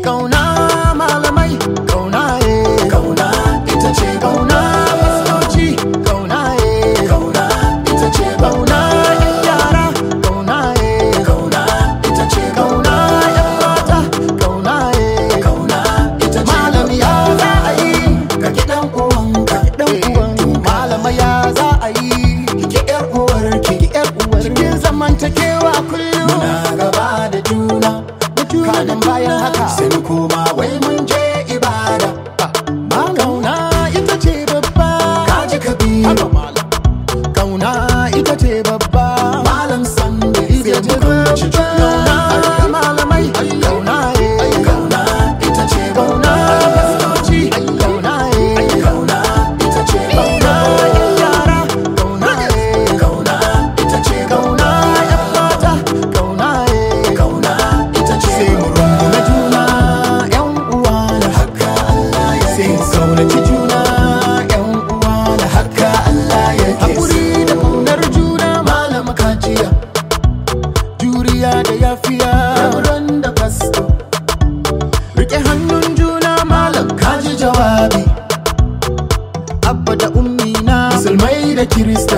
kauna malamai kauna eh kauna ita ce kauna fastoci kauna eh kauna ita ce kauna yan yara kauna eh kauna ita ce kauna yan mata kauna eh kauna ita ce malami ya za a yi ka ki dan uwanka dan uwanka malama ya za a yi ki yar uwarki ki yar uwarki cikin zamantakewa kullum muna gaba da juna kanan bayan haka sai mu koma wai mun je ibada kauna ita ce babba kaji kabiru kauna ita ce babba malam sanda ita ce babba malamai kauna eh kauna ita ce kauna fastoci kauna eh kauna ita ce kauna yara kauna eh kauna ita ce kauna yan mata kauna eh kauna ita ce sai mu rungume juna yan uwa da haka Allah ya sai mu kaunaci juna yan uwa da haka Allah ya hakuri da kaunar juna malama kajiya juriya da yafiya raburan da fasto rike hannun juna malam kaji jawabi abba da ummi na musulmai da kirista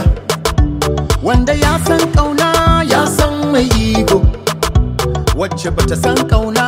wanda ya san kauna ya san mai iko wacce bata san kauna